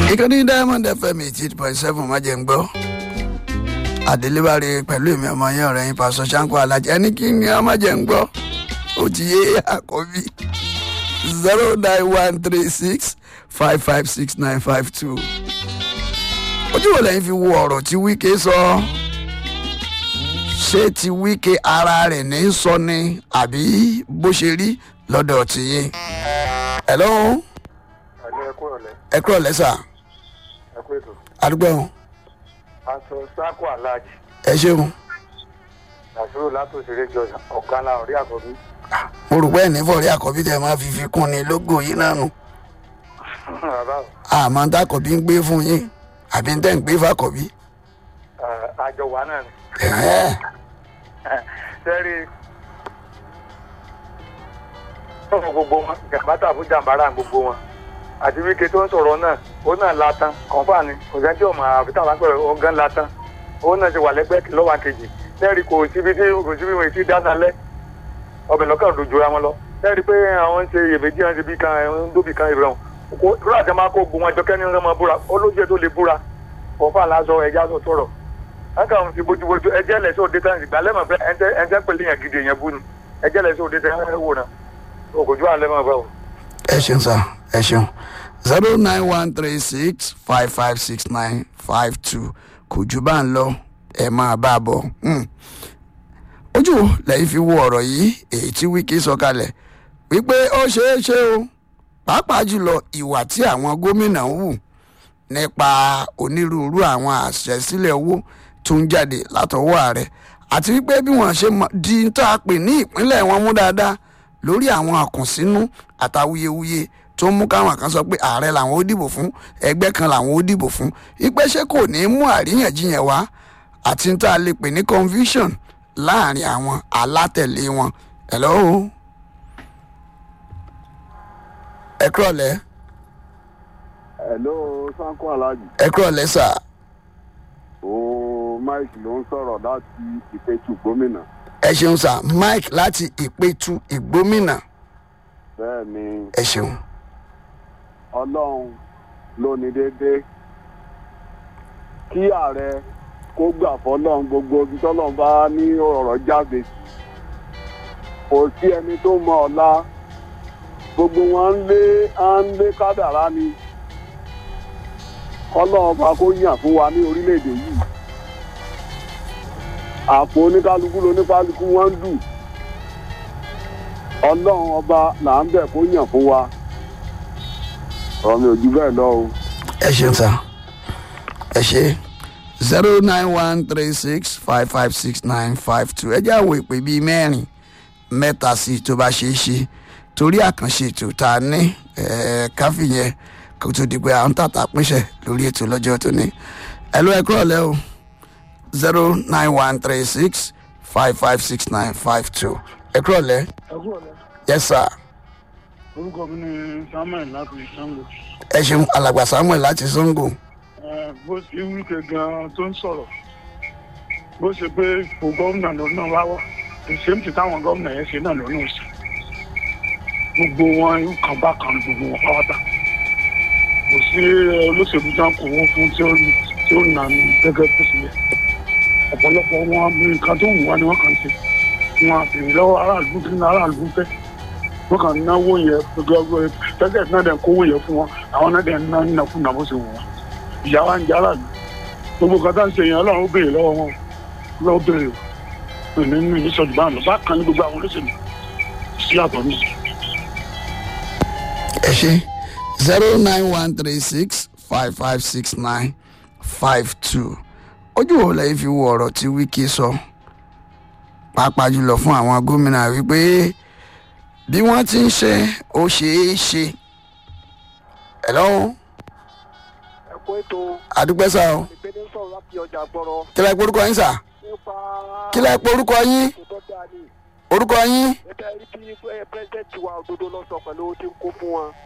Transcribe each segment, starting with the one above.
ìkànnì diamond fm eighty point seven má jẹ́ ń gbọ́ àdélébárí pẹ̀lú èmi ọmọ yẹn ọ̀rẹ́ yín pásọ ṣáńkó alájẹ ẹni kí ni ọmọ jẹ́ ń gbọ́ ó ti yé àkọ́bí zero nine one three six five five six nine five two ojú wo lẹ́yìn fi wo ọ̀rọ̀ tí wíkẹ́ sọ ṣé ti wíkẹ́ ara rẹ̀ ní sọ ni àbí bó ṣe rí lọ́dọ̀ tìyín hello àní ẹkú ọ̀lẹ́ ẹ kúrò lẹ́sà ẹkú ètò àdúgbò ẹ̀hún aṣọ sáàkó aláàjì ẹ ṣeun àṣírò látòṣèré jọ ọ̀gá la ọ̀rí àkọ́bí mo rò pé ẹ̀ ní fọ̀rí àkọ́bí tẹ̀ máa fi fi kún ni lógo yìí náà nù bàbá o, àmọ́ ń tàkọ́bí ń gbé fún yín àbí ń tẹ̀ ń gbé fàkọ́bí. ẹ, àjọ wa náà ni ẹ̀hẹ́n. sẹ́rí ọ̀rọ̀ gbogbo wọn jàmbátà fún jàmbára gbogbo wọn àti wíkẹ́ tó ń sọ̀rọ̀ náà ó náà latan kọ̀ǹfà ni kò sẹ́ni tí ò máa fi táwọn akpẹ̀rẹ̀ ọ̀gán latan ó náà ti wà lẹ́gbẹ́ lọ́wọ́ kejì sẹ́rí kò síbi tí kò síbi wọn ti dáná lẹ́ ọbẹ̀ lọ́kàn dojú ra wọn lọ sẹ́rí pé àwọn ń ṣe iyèméjì wọn ti bí kan ń dóbi kan ìrọ̀rùn kò rúra tẹ máa kó gbogbo wọn jọ kẹ́ni ń rán búra olójú ẹ̀ tó lè búra kọ̀ǹfà lásọ ẹja tó sọ̀rọ̀ wọn kàn fi bójúbójú ẹjẹ lẹsẹ òde tán ìgbà lẹ́mọ̀ fẹ́ ẹjẹ ẹjẹ pẹ̀lú yẹn gidi yẹn bú ni ẹjẹ lẹsẹ òde tán ẹ wò náà ògòjú àlẹ́ mọ̀ báwo. ẹ ṣeun sá ẹ ṣeun zero nine one three six five five six nine five two kò jù bá ń lọ ẹ máa bá a bọ̀ Hmm. ojú wo lẹ́yìn fi wo ọ̀rọ̀ yìí èyí tí wíkì sọ kalẹ̀ wípé ó ṣeé ṣe o pàápàá jùlọ ìwà tí àwọn gómìnà ń hù nípa onírúurú àwọn àṣẹsílẹ̀ owó tó ń jáde látọwọ́ ààrẹ àti wípé bí wọ́n ṣe mọ- di ń tá a pè ní ìpínlẹ̀ wọn mú dáadáa lórí àwọn àkùnsínú àtàwuyewuye tó ń mú káwọn kan sọ pé ààrẹ làwọn ó dìbò fún ẹgbẹ́ kan làwọn ó dìbò fún wípé ṣé kò ní mú àríyànjiyàn wá àti ń tá a lè pè ní confusion láàrin àwọn alátẹ̀lé wọn hello ẹ kúrọ̀lẹ́ hello sanko alhaji ẹ kúrọ̀lẹ́ sà o mike ló ń sọ̀rọ̀ láti ìpẹ̀tù gómìnà ẹ ṣeun sà mike láti ìpẹ̀tù ìgbómìnà bẹ́ẹ̀ ni ẹ ṣeun ọlọ́run ló ní déédéé kí ààrẹ kó gbà fọlọ́run gbogbo ibi tọ́lọ́run bá ní ọ̀rọ̀ jáde sí kò sí ẹni tó mọ ọ̀la gbogbo wọn ń lé à ń lé kádàrá ni ọlọ́run bá kó yàn fún wa ní orílẹ̀-èdè yìí àpò oníkálukú lóníkálukú wọn ń dù ọlọ́run ọba là ń bẹ̀ kó yàn fún wa ọ̀rọ̀ mi ò ju bẹ́ẹ̀ lọ o. ẹ ṣeun sà ẹ ṣe zero nine one three six five five six nine five two ẹ jẹ́ àwọ̀ ìpè bíi mẹ́rin mẹ́ta sí i tó bá ṣeé ṣe torí àkànṣe ètò tá a ní ẹ̀ẹ́ káfí yẹn kó tó di pé à ń tàtà pínṣẹ̀ lórí ètò lọ́jọ́ tó ní ẹ ló ẹ kúrọ̀ lẹ́ o zero nine one three six five five six nine five two ẹ kúrọ̀ lẹ́ ẹkú ọ̀lẹ́ yes sir orúkọ mi ni samuel láti sango ẹ ṣeun alàgbà samuel láti sango Eh, bó ṣe wíkẹ gan tó ń sọ̀rọ̀ bó ṣe pé ipò gómìnà lòun náà wá wá ìṣèǹ tí táwọn gómìnà yẹn ṣe náà lòun náà ṣe gbogbo wọn kan bá kan gbogbo wọn pátá kò sí olóṣèlú tán kò wọ́n fún tí ó tí ó nà ní gẹ́gẹ́ bó ṣe yẹ ọ̀pọ̀lọpọ̀ wọn nǹkan tó wù wá ni wọ́n kàn ṣe wọn àfihàn lọ́wọ́ aráàlú kí ní aráàlú fẹ́ wọ́n kàn náwó yẹn gbogbo tẹ́tẹ́ náà dẹ̀ kówó yẹn fún wọn àwọn náà dẹ̀ ná nínú fún nàbó ṣe wù wọn ìyá wa ń jẹ aráàlú gbogbo kan tá ń ṣe yẹn ọlọ́run ó béèrè lọ́wọ́ wọn lọ́wọ́ béèrè o nínú ìníṣọ́jú bá lọ bákan ní gbogbo àwọn olóṣèlú sí àtọ̀ mi. ẹ ṣe zero nine one three six five five six nine five two ojú wo lẹ́yìn fi wo ọ̀rọ̀ tí wíkì sọ pàápàá jùlọ fún àwọn gómìnà wípé bí wọ́n ti ń ṣe ó ṣeé ṣe hello ẹ̀kọ́ ètò àdúpẹ́ sá o ìpínlẹ̀ sọ̀rọ̀ láti ọjà gbọ́rọ̀ kílẹ̀ pé orúkọ yín sà nípa kílẹ̀ pé orúkọ yín ètò tó dáa ní orúkọ yín ẹgbẹ́ rí bí pírẹ́sidẹ́ntì wa òdodo lọ sọ pẹ̀lú owó tí ń kó fún wọn.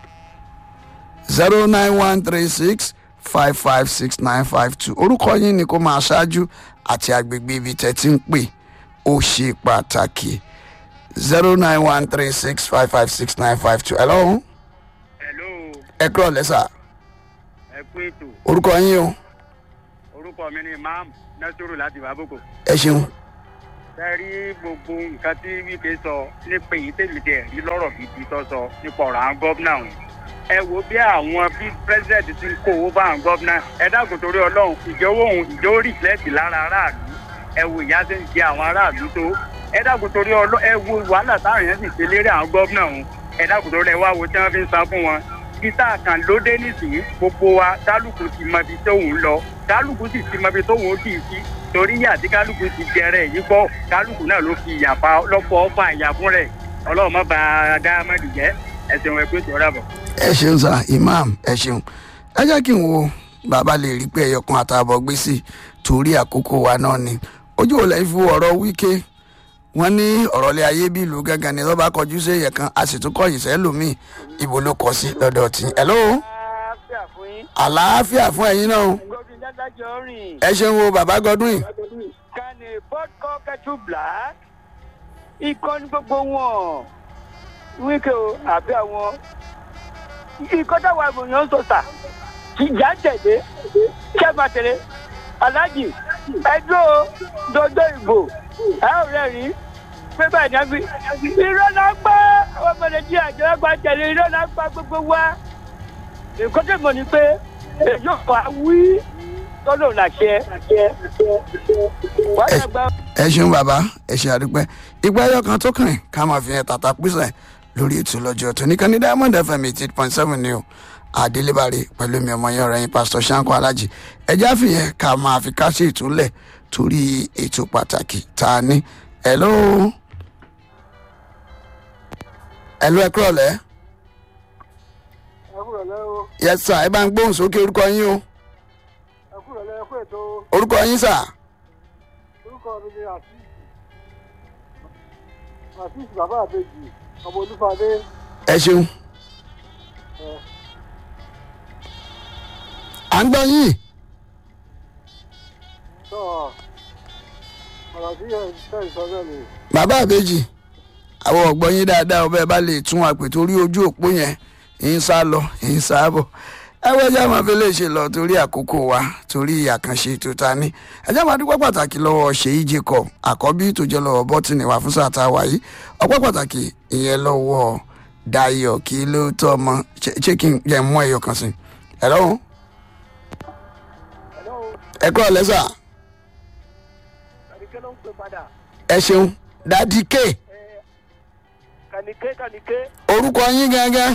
zero nine one three six five five six nine five two orúkọ yín ni kó máa ṣáájú àti agbègbè ibi tẹ́ ti ń pè ó ṣe pàtàkì zero nine one three six five five six nine five two hello hello ẹ kúrọ̀ lẹ́sà ẹ ẹ kú ètò orúkọ yín o orúkọ mi ni imam nasiru láti baboko ẹ ṣeun ẹ rí gbogbo nǹkan tí wíkẹ́ sọ nípa èyí tèmi tẹ̀ rí lọ́rọ̀ gidi tó sọ nípa ọ̀rọ̀ àwọn gómìnà ọ̀hún ẹ wo bí àwọn bí president ti ń kó owó bá àwọn gómìnà ẹ dákun torí ọlọ́run ìjọ owó òun ìjọ ó rìflẹ́tì lára aráàlú ẹ wo ìyá tó ń jẹ àwọn aráàlú tó ẹ dákun torí ọlọ́run ẹ wo wàhálà táwọn èèyàn sì ṣe lérí àwọn gómìnà ọ̀hún ẹ dákun torí ẹ wá wo tí wọ́n fi ń san fún wọn títà kan lóde nísìnyí gbogbo wa kálukú ti mọ ibi tóun ń lọ kálukú sì ti mọ ibi tóun ó kì í sí torí ìyà tí kálukú ti jẹrẹ yìí gbọ́ kálukú náà ló fi ìyà pa lọ́pọ̀ ọ̀fà ìyà fún rẹ̀ ọlọ́run má ba dáhámẹ́dì jẹ́ ẹ̀sìn wọn ẹgbẹ́ tó rà bọ̀. ẹ ṣeun sá imam ẹ ṣeun ẹ jẹ́ kí n wo bàbá lè rí pé ẹyọkan àtààbọ̀ gbé sí torí àkókò wa náà ni ojú ò lẹ́yìn fún ọ̀rọ̀ wíkẹ́ wọ́n ní ọ̀rọ̀ ilé ayé bí ìlú gángan ni lọ́ba kọjú sí èèyàn kan a sì tún kọ̀yìn sẹ́lòmíì ibo ló kọ sí lọ́dọ̀ tí ẹ lóo àlàáfíà fún yín. àlàáfíà fún ẹ̀yin náà gómìnà dádájọ́ rìn. ẹ ṣeun o bàbá godwin can a vodka kettle black. ikọ́ ní gbogbo wọn. wíkẹ́ o àbí àwọn. ikọ́ táwọn àgbòyàn ń sọ̀tà. ìjà ń tẹ̀lé. ṣé máa tẹ̀lé. aláàjì ẹjọ́ dodo ìbò ẹ ò rẹ̀ rí. pé báyìí náà fi. irọ́ náà gbá ọmọ nàìjíríà jẹ́ wọ́n gba tẹ̀lé irọ́ náà gbá gbogbo wa. nǹkan tó mọ̀ ni pé èyí ò fà wí tọ́lọ̀ làṣẹ. wọ́n yẹ gba ẹ ṣeun bàbá ẹ ṣe àdúpẹ́ ìgbà ẹyọ kan tó kàn ká máa fi hàn tàtà písẹ̀ lórí ètò lọ́jọ́ tó nìkan ní diamond fm eighty eight point seven ni o àdélébàrè pẹ̀lú mi ọmọ yẹn ọ̀rẹ́ yín pásítọ̀ sanko alájì ẹjẹ́ àfihàn ká máa fi ká sí ìtúlẹ̀ torí ètò pàtàkì tá a ní ẹ̀ló ẹ̀ló ẹ kúrọ̀ lẹ́ ẹkúrò lẹ o yẹ sà ẹ bá ń gbóhùn sókè orúkọ yín o ẹkúrò lẹ ẹkú ètò orúkọ yín sà orúkọ mi ni azeez azeez bàbá àbèjì ọmọ olúfadé ẹ ṣeun à ń gbọ́ yín tó ọ̀rọ̀ tí ẹ̀ ń tẹ̀ sọ náà ni bàbá àbèjì àwọn ọ̀gbọ́n yín dáadáa ọbẹ̀ bá lè tún àpè torí ojú òpó yẹn ń sá lọ ń sá bọ̀ ẹwọ́ ẹjẹ́ máa fi lè ṣe lọ torí àkókò wa torí àkànṣe tó ta ní ẹjẹ́ máa dúpẹ́ pàtàkì lọ́wọ́ ṣèyí jacob àkọ́bí tó jẹ́ lọ́wọ́ bọ́tìnì wà fún sáà tá a wà yìí ọpẹ́ pàtàkì ìyẹn lọ́wọ́ dayo kí ló tọ́ ọmọ ṣé ṣé kí n jẹ́ mú ẹyọ kan sí ẹ lọ́wọ́ ẹ kúrò lẹ́sà kàníkẹ́ ló ń pè padà. ẹ ṣeun dadi k kàníkẹ́ kàníkẹ́ orúkọ yín gángan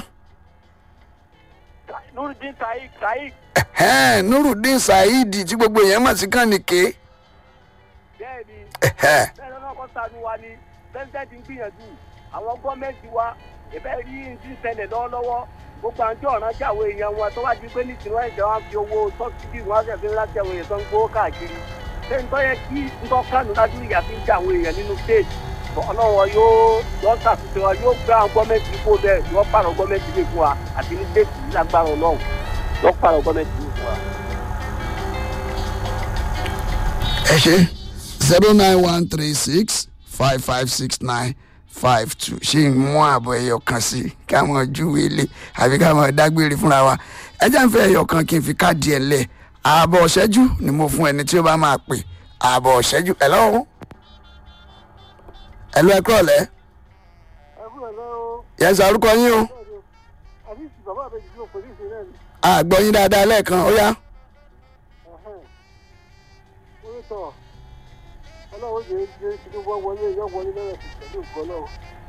nurudin taik taik ẹ̀hẹ́n, nurudeen saheed tí gbogbo èèyàn mọ̀ sí kànìké bẹ́ẹ̀ ni ẹ̀hẹ́. bẹ́ẹ̀ lọ́nà kan sanu wa ni pẹ́sidẹ́ntì ń gbìyànjú àwọn gọ́ọ̀mẹ̀ntì wa ìbẹ́ rí ní ti ń ṣẹlẹ̀ lọ́wọ́lọ́wọ́ gbogbo àwọn tí ọ̀ràn tí àwọn èèyàn wọn tó wá di pé nísìnyí wọn ìjọba fi owó sọ́sídì wọn ṣẹ̀ fi ń láti àwọn èèyàn tó ń gbówó káàkiri ṣé ń tọ́yẹ kí ńtọ́ kánú lájú ìyá fi ń jẹ àwọn èèyàn nínú state ọlọ́run wọn yóò yóò ṣàtúnṣe wọn yóò gbé àwọn gọ́ọ̀mẹ̀ntì kó bẹ́ẹ̀ yóò pààrọ̀ gọ́ọ̀mẹ̀ntì lè fún wa àti ní state yìí lágbára ọlọ́run yóò pààrọ̀ gọ́ọ̀mẹ̀ntì lè fún wa. ẹ ṣe zero nine one three six five five six nine five two ṣé ń mú àbọ̀ ẹyọ kan sí i ká mọ̀ júwe ilé àbí ká mọ̀ dágbére fúnra wa ẹ jẹ́ ń fẹ́ ẹyọ kan kí n fi káàdì ẹ̀ lẹ̀ ààbọ̀ ọ̀ṣẹ́jú ni mo fún ẹni tí ó bá máa pè ààbọ̀ ọ̀ṣẹ́jú ẹ̀ lọ́wọ́ ẹ̀ lọ́ ẹ kúrọ̀ lẹ́ ẹkúrò lẹ o yẹn sọ orúkọ yín o azeez bàbá àbèjì ló pè ní ìṣe náà ni àgbọ̀ yín dáadáa lẹ́ẹ̀kan ó yá orúkọ ọlọ́run jẹ́ jẹ́ tinubu wọlé yọ wọlé lọ́rẹ̀ pẹ̀lú nǹkan náà.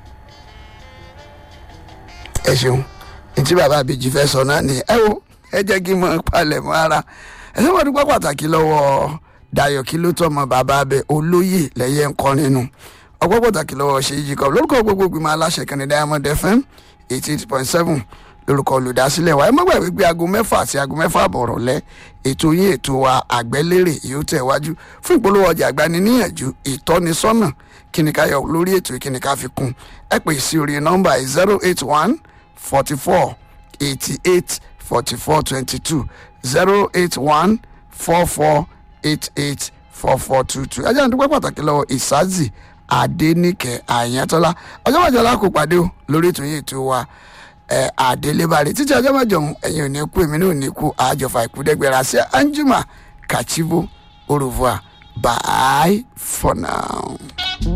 ẹ ṣeun ntí bàbá àbèjì fẹ́ sọ náà ni ẹ wo ẹ jẹ́ kí n mọ palẹ̀ mọ́ ara ẹ ṣe wọ́n dúpẹ́ pàtàkì lọ́wọ́ dayo kí ló tọmọ bàbá abẹ olóyè lẹ́yẹ ńkọ́ nínú ọpẹ́ pàtàkì lọ́wọ́ ṣèyí jacob lórúkọ gbogbo ìgbìmọ̀ aláṣẹ kan ní diamond fm eighty eight point seven lórúkọ olùdásílẹ̀ wa ẹ má gbàgbé pé aago mẹ́fà àti aago mẹ́fà àbọ̀rọ̀ lẹ ètò yín ètò wa àgbẹ́lérè yóò tẹ̀ wájú fún ìpolówó ọjà àgbani níyànjú ìtọ́nisọ́nà kíni ká yọ lórí ètò kíni ká fi kún ẹ pè sí orí nọ́mbà zero eight one forty four eighty eight forty four twenty two zero eight one four four eight eight four four two two ẹ jẹ́ àdúgbò pàtàkì lọ́wọ́ ìsáàzì adẹ́nìkẹ́ àyàntọ́lá ọjọ́ mọ̀jọ́ la kò pàdé o lórí ètò yìí ètò wa ẹ àdélébàrè títí ọjọ́ mẹ́jọ ọ̀hún ẹ̀yin ò ní kú èmi náà ò ní kú àjọfà ìkúdẹ́gbẹ̀rẹ̀ àṣẹ anjuma kachibu au revoir bye for now.